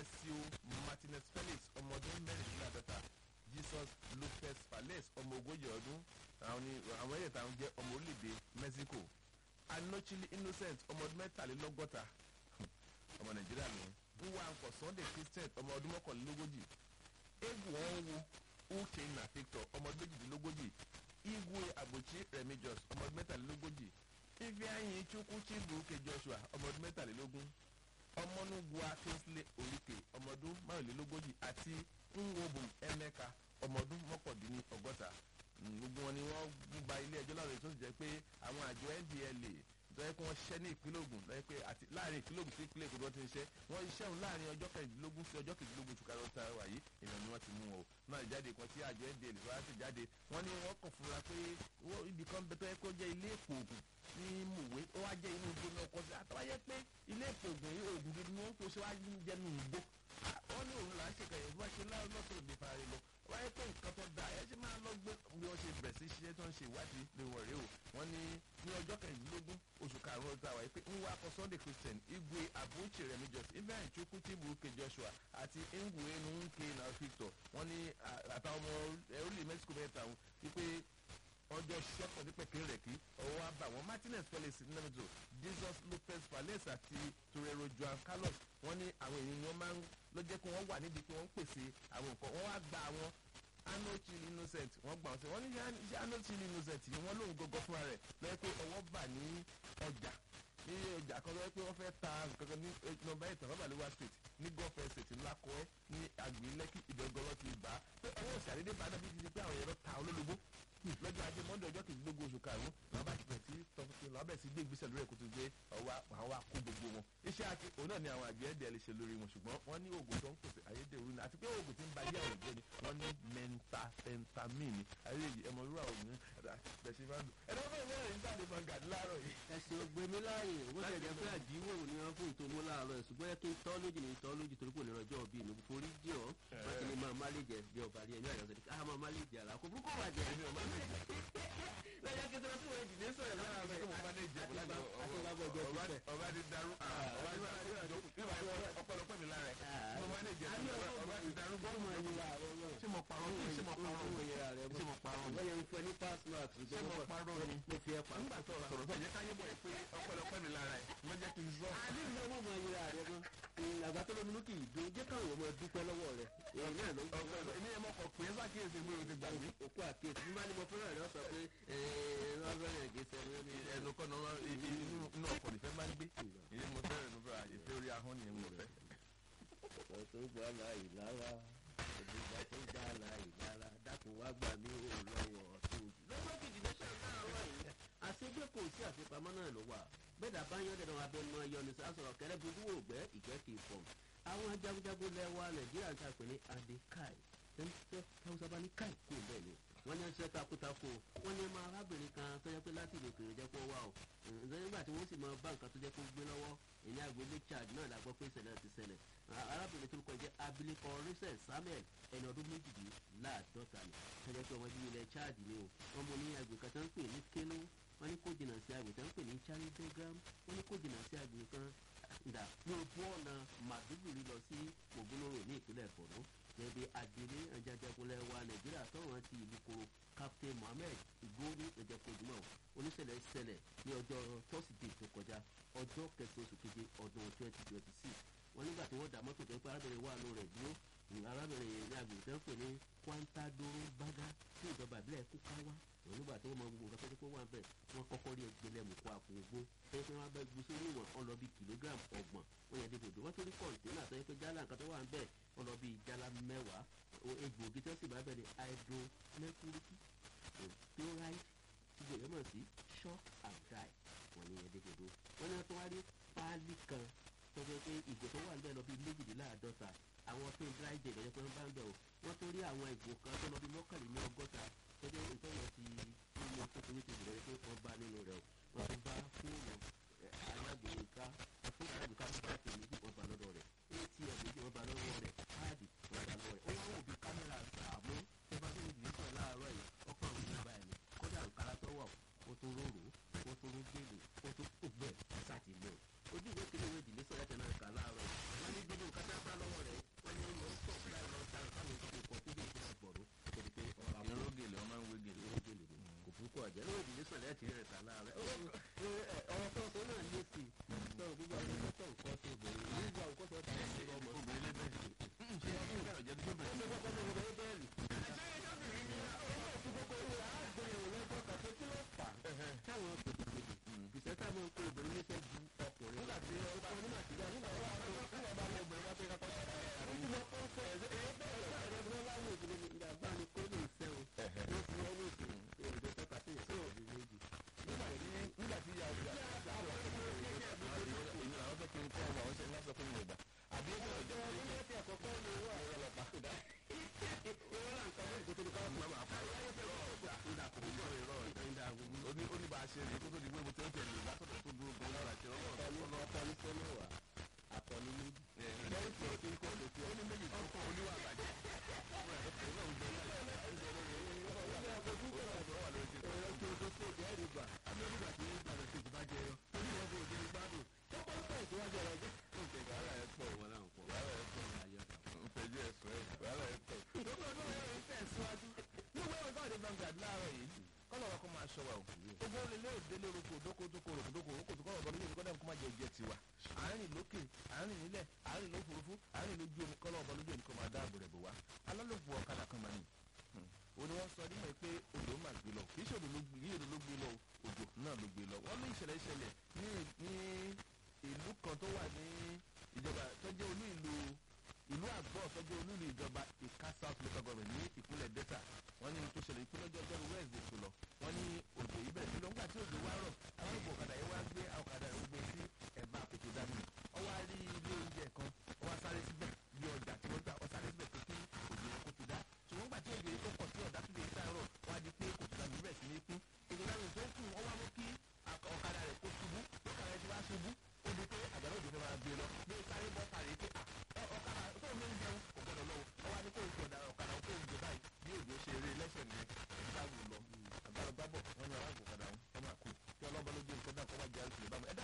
alessio martinez felix ọmọ ọdún mẹ́rìndínláàdọ́ta jesus lopez fales ọmọ ogójì ọdún àwọn ni àwọn ẹ̀yẹ̀ táwọn jẹ́ ọmọ orílẹ̀-èdè mexico anochili innocent ọmọ ọdún mẹ́tàlélọ́gọ́ta ọmọ nàìjíríà ni nwankwo sunday christian ọmọ ọdún mọ́kànlélógójì egwu ọnwụ uchenna victor ọmọ ọdún méjìdínlógójì igwe agbochi remijos ọmọ ọdún mẹ́tàlélógójì ifeanyi chukwu chibuke joshua ọmọ ọdún mẹ́tàlélógún ọmọnugwa kingsley olike ọmọ ọdún márùnlélógójì àti nwobu emeka ọmọ ọdún mọ́kàndínlọ́gọ́ta gbogbo wọn ni wọ́n gba ilé ẹjọ́ láwọn èyí tó sì jẹ́ pé àwọn àjọ ndla lọ́yẹ́ pé wọ́n ṣiṣẹ́ ní ìpínlẹ̀ ogun lọ́yẹ́ pé àti láàrin ìpínlẹ̀ ogun sí ìpínlẹ̀ èkó tí wọ́n ti ń ṣe wọ́n iṣẹ́ òun láàrin ọjọ́ kẹrìndínlógún sí ọjọ́ kejìlélógún oṣù karùn-ún tààrà wáyé ìlànà ni wọ́n ti mú wọn o náà ìjáde kan tí àjọ ndla lè wá sí jáde wọ́n ní wọ́n kàn fúnra pé ibì kan bẹ tó yẹ kó jẹ́ ilé èpò ogun ní mòwe ó wá jẹ́ inú igbó náà kọsí àtàwáyé pé ilé èpò ogun yìí oògùn gidi ni wọ́n kó ṣe wá jẹ́ nù igbó wọ́n ní òun là ń ṣèkẹyẹ bí wọ́n ṣe lọ́sọ̀rọ̀ ìgbé fara lọ wáyé pé nǹkan tó da ẹ ṣe máa lọ gbé bí wọ́n ṣe bẹ̀rẹ̀ sí ṣiṣẹ́ tó ń ṣe ìwádìí lè wọ̀ rèé o wọ́n ní ní ọjọ́ kẹrìndínlógún oṣù karùn-ún ọdún àwáyé pé ń wá akọ sunday christian igwe abuchi remi jos ibrahim chukwu chibuke joshua àti ngwe nunke na victor wọ́n ní àtàwọn ọmọ orílẹ̀ mexico mẹ́ta wọn wípé ọjọ́ ṣẹ́pọ̀ ní pẹ̀kẹ́ rẹ̀ kí ọwọ́ wa bá wọn martinez felix nẹ́mẹ̀tò jesus lopez fales àti torero joan carlos wọ́n ní àwọn èèyàn ni wọ́n máa ń ló jẹ́ kí wọ́n wà níbi tí wọ́n ń pèsè àwọn nǹkan wọ́n wá gba àwọn anochili innocent wọ́n gbà wọ́n sí wọ́n ní ṣé anochili innocent yìí wọ́n lóun gọ́gọ́ fúnra rẹ̀ lọ́yẹ́ pé ọwọ́ bà ní ọjà ní ọjà kan lọ́yẹ́ pé wọ́n fẹ́ ta nǹkan ní nọmba eight nọ́mbàlúwà street ní gulf estate ńlákọ́ẹ́ ní àgbè lẹ́kì ìdọ́gọ́rọ́ ti bá pé ọwọ́ òsàdédé bá náà bí ti di pé àwọn èèyàn ta olólobó lọ́jọ́ ajé mọ́ndé ọjọ́ kejìlélógún oṣù karùn-ún làwọn bá ti bẹ̀ sí tọkùtù làwọn bẹ̀ sí gbé ìgbésẹ̀ lórí ẹ̀kú tó gbé ọwọ́ àwọn wa kó gbogbo wọn. iṣẹ́ àti òun náà ni àwọn àgbẹ̀ ẹ̀dẹ̀ lè ṣe lórí wọn ṣùgbọ́n wọ́n ní oògùn tó ń pèsè ayédèrú ni àti pé oògùn tí ń ba ayé àwọn ìjẹ́ ni wọ́n ní mẹ́ntafẹ́ntamíìnì ayéyí ẹmọ irú àwọn ògùn bẹ̀sí máa ń lò. ẹ̀rọ fún ìwé ìrìn jáde fún gàdí láàárọ̀ yìí. ẹ̀sìn ògbémi láàyè owó tẹ̀jẹ̀ pé àjíwò ni wọ́n fún ìtòmú láàárọ̀ ẹ̀sùn bóyá kí n tọ́ lójì ní tọ́ lójì torí kò ní rọjọ́ òbí mi forí jì ọ́ wọ́n ti ní máa má lè jẹ bí ọba rí ẹ̀mí àyọ̀sẹ̀ ká máa má lè jẹ àlà kò burúkú wà jẹ ẹ̀mí ọba lè jẹ. lẹ́yìn kí sọ́dọ̀ tí wọ́n jì ní sọ̀rọ̀ lára rẹ̀ ọba ti daru ọpọlọpọ mi lára ẹ mo máa lè jẹ ọba ti daru gbọ́ mọ̀ ẹ̀yìn ṣé mo parọ́ ní ṣé mo parọ́ ní ṣé mo parọ́ ní lẹ́yìn fún ẹ ní pass mark ṣé mo parọ́ ní mo fi ẹ pa. nígbà tó sọ̀rọ̀ tó yẹ ká yé bọ̀ ẹ pé ọpọlọpọ mi lára ẹ mo jẹ́ kí n sọ. àní ìlú ọmọ ọmọ ayé rẹ gan àgbà tó lómi lókè ìdún jẹ́ káwọn ọmọ dúpẹ́ lọ́wọ́ rẹ̀ èyí náà ló ń gbọ́ ọpọlọ èmi ẹ mọ kọ pé sákìyèsí pé o ti gbàgbé. òkú àkíyèsí bí máa ní mo fẹ́ràn rẹ̀ ọ sọ pé ẹ̀ẹ́dọ́gbẹ̀rẹ̀ gẹ̀ẹ́sẹ̀ ní ẹnu kọ́ ní inú ọkọ̀ nífẹ̀ máa ń gbé èyí mo fẹ́ràn ẹnu fẹ́ràn ìfẹ́ orí ahọ́n ni mo fẹ́. ọ̀pọ̀ tó gbọ́ láì lára òdìgbà tó gbà láì lára dákun wá gbà mí ò lọ́wọ́ tó jù. lọ́jọ́ kejì ní sàkáàrọ̀ yìí àṣegbé kò sí àfipamọ́ náà ló wà bẹ́ẹ̀ dàbá yán dẹ̀dọ̀ abẹnú ayọ̀ ní sàṣọ̀rọ̀ kẹrẹ́ bí wò gbẹ́ ìgbẹ́ kì í fọ̀ àwọn jagunjagun lẹ́wà nàìjíríà ń tàpé ní adekai tẹ́wọ́sá bá ní káì kó bẹ́ẹ̀ ni wọ́n ní ṣe takuntakun wọ́n ní ọmọ arábìnrin kan tó jẹ́ pé láti ìlú òkèèrè jẹ́ kó wá o ǹjẹ́ nígbà tí wọ́n sì máa bá nǹkan tó jẹ́ kó gbé lọ́wọ́ ìní àgbélé chad náà la gbọ́ pé ìṣẹ̀lẹ̀ ti ṣẹlẹ̀ arábìnrin tó ń kọjá abilékọ rachel samuel ẹni ọdún méjìdínláàdọ́ta ni tó jẹ́ pé ọmọ bíi ilẹ̀ chad ni o wọ́n mú ní àgbè kan tó ń pè ní kélo wọ́n ní kó jìnnà sí àgbè tó ń pè ní charidogram wọ́n ní kó jìnnà sí àgbè kan dà ní ojú ọ̀nà màdúgbùrí lọ sí ògúnlóró ní ìpínlẹ̀ borno gẹ́gẹ́ bí adelé ajajagunlẹ̀ wa nàìjíríà tọ̀wọ́n ti ìlú koro captain mohammed igbóni ẹ̀jẹ̀kojúmọ̀ oníṣẹ̀lẹ̀ ṣẹlẹ̀ ní ọjọ́ tọ́sídẹ̀ẹ́ tó kọjá ọjọ́ kẹsàn-án oṣù keje ọdún twenty twenty six wọ́n nígbà tí wọ́n dà mọ́tò tó ń pẹ́ arábìnrin wà ló rẹ̀ dúró arábìnrin ní agbègbè tó ń pè ní kwantadoro baga tí ìjọba ìbílẹ̀ kúkáwá wọ́n nígbà tí wọ́n mọ gbogbo nǹkan tó kó wà bẹ́ẹ̀ wọ́n kọ́kọ́ rí ẹgbẹ̀lẹ̀ mùkọ́ àpò ogbó tó yẹ pé wọ́n bá gbé sórí ìwọ̀n ọ̀n lọ bí kìlógíráàmù ọgbọ̀n wọ́n yẹ dédòdò wọ́n tó rí kọ̀ǹténà tó yẹ pé jálá nǹkan tó wà ń bẹ́ẹ̀ wọ́n lọ bí jálá mẹ́wàá egbòogi tó sì bá bẹ́ẹ̀ ni hydromercury chloride tí gbèyàn mọ̀ sí shock and die wọ́n ní yẹ dédòdò wọ́n ní wọ́n tó wá rí páálí kan tó yẹ pé ìgò tó wà ń bẹ́ẹ̀ lọ bí méjìléláàádọ́ta àwọn tó ń dry jẹ ìgbẹ́jẹ́ pé wọ́n bá ń bẹ̀ o wọ́n tó rí àwọn ìgò kan tó lọ bí mọ́kànléní ọgọ́ta tó jẹ́ ìtọ́nà ti nínú kékeré ti bẹ̀rẹ̀ pé wọ́n bá nínú rẹ̀ o wọ́n tó bá fóònù alágbèéká fóònù alágbèéká tó bá tèmi bí wọ́n bá lọ́dọ̀ rẹ̀ atm méjì wọ́n bá lọ́wọ́ rẹ̀ káàdì wọ́n bá lọ́wọ́ rẹ̀ ó wá wò bí kámẹ́rà sàmú tó bá tóbi jù sọ láàárọ̀ yìí ọkọ̀ àwọn ìjọba ẹ̀ ní kódà òkàrà tó wọ̀ ó tó róró ó tó rógbèlè ó tó ògbẹ́ sátìmọ̀ ojú ìwé kele ìwé ìdílé sọ̀rọ̀ tẹ̀ náà kà láàárọ̀ yìí wọ́n ní gbogbo nǹkan tá a bá lọ́wọ́ rẹ̀ láti rẹ̀ tà láàrẹ̀ ọ̀rọ̀ tó sọ náà lé sí i sọ gbogbo àwọn ọmọ tó nǹkan tó bẹ̀rẹ̀ nígbà nǹkan tó tà sí ọmọ obìnrin lé bẹ́ẹ̀ ṣe é kí ẹ̀rọ jẹ́ tó bẹ̀rẹ̀ ọmọ kọ́kọ́ ló bẹ̀rẹ̀ bẹ́ẹ̀lì. táwọn pètèpètè ìṣẹ́ táwọn ń kó obìnrin níṣẹ́ ju ọkùnrin nígbà tí ọkọ ní màtíríà nígbà wọn bá wọn bá wọn obìnrin wọn pé kakọ sí ọ̀rọ̀ ìlú ọkọ sọ ẹ̀ẹ́dẹ́ ẹ̀ẹ́dẹ́ ẹ̀ẹ́dẹ́ láwọn òṣèlú ìgbà bá ní kó lè fẹ́ o wọ́n fi wọ́n ní ìsìn èrè tọ́ka sí ìṣẹ́ òbí méjì. nígbà tí nígbà tí ìyá ọjà èyí làwọn fẹ́ kí n kọ́ ọmọ àwọn ṣe ń lásán fún mi ìgbà àbí ẹgbẹ́ ọjà ọjọ́ ilé ẹ̀kẹ́ àkọ́kọ́ ni owó àwọn ọlọ́pàá kò dá. owó là ń kọ́ mọ́ ìkótó ní ká máa máa pa ó ní ó ní bá a ṣe rèé kó tó di pé mo ti ń tẹ̀lé látọ̀tọ̀ tó dúró gan lára ṣe ọlọ́run ọ̀tọ̀ ní ọ̀tọ̀ ní sẹ́mẹ̀wá àtọ̀ ní méjì. lẹ́yìn tí ó ti ń kọ́ lè fi ó ní méjì tó kọ́ oníwà àgbàjẹ́ ẹ̀rọ tí o tó tó jẹ́ ẹ̀rí gbà amẹ́ríkà tí ń gbàgbé kejì bá jẹ yọ ó ní wọn bó o délé gbádùn tó kọ́ lọ́pọ̀ ìtìwájú ọ̀rọ̀ jẹ́. ó ń tẹ̀gbà ara ẹ̀ pọ̀ wọn náà pọ̀ wàhálà ẹ̀ pọ̀ ayé ọ̀tà. ń fẹjú ẹ̀sùn ẹ̀ wàhálà ẹ̀ pọ̀. ìdókòwò tó yẹ ń tẹ̀síwájú níwèé ìwé káwọn Vanguard láàárọ̀ yìí kọ́nà wa kó máa ṣọ wa o gbogbo olè òdélé orúkọ òdókó tó kó orúkọ dókó orúkọ tó kọ́ ọ̀bọ lójú ìkọ́dà kó má jẹ jẹ tiwa àárín lókè àárín nílẹ̀ àárín lófurufú àárín lójú omi kọ́nà ọ̀bọ lójú omi kó máa dáàbò rẹ̀ bò wá alálòpọ̀ ọ̀kadà kan máa ní o ni wọ́n sọ nímọ̀ pé odò máa gbé lọ kì í ṣe odò ló gbé yí odò ló gbé lọ odò náà ló gbé lọ wọ́n ní ìṣẹ̀lẹ̀ ìṣẹ̀lẹ̀ ní ní ìlú kan tó wà ní ìjọba tó jẹ́ olú ìlú ìlú àgbọ̀ tó jẹ́ olú ìlú ìjọba ìka south local government ní ìpínlẹ̀ delta wọ́n ní tó ṣẹlẹ̀ ìpínlẹ̀ ọjọ́ ọjọ́ wẹ́ẹ̀sì tó lọ wọ́n ní odò yìí bẹ̀rẹ̀ sí lọ nígbà tí odò wá rọ̀ àwọn ìbò ọ̀kadà yẹn wá gbé ọ̀kadà yẹn gbé sí ẹ̀bá àkókò dání ọ wá rí ilé oúnjẹ kan ọ wá sáré síbẹ̀ bí ọjà tí wọ́n gbà ọ sáré síbẹ̀ pé kí òjò yẹn kó ti dá ṣùgbọ́n gbà tí òjò yẹn tó pọ̀ sí ọ̀dá tó lè sáárọ̀ wá di pé kò tó dàbí bẹ̀rẹ̀ sí ní kún èdè láyé tó kù ọ wá mú kí ọ̀kadà rẹ̀ kó ṣubú ọ̀kadà rẹ̀ ti wá ṣubú ó di pé àgbàdo òjò fẹ́ máa gbé lọ bí sáré bọ́ sáré pé ọ̀kadà tó ń jẹun kò gbọdọ̀ lọ ọ wá ní kó oṣù ọ̀dà ọ̀kadà kó oṣù báyìí bí òjò ṣe eré lẹ́sẹ̀ ní ẹ̀dá wù lọ àgbàdo gbábọ̀ wọn ni aláàbò ọ̀kadà wọn máa kú kí ọlọ́ba lójú nǹkan dà kọ́ wá jẹ́ àlùfẹ́ bámu ẹ̀dá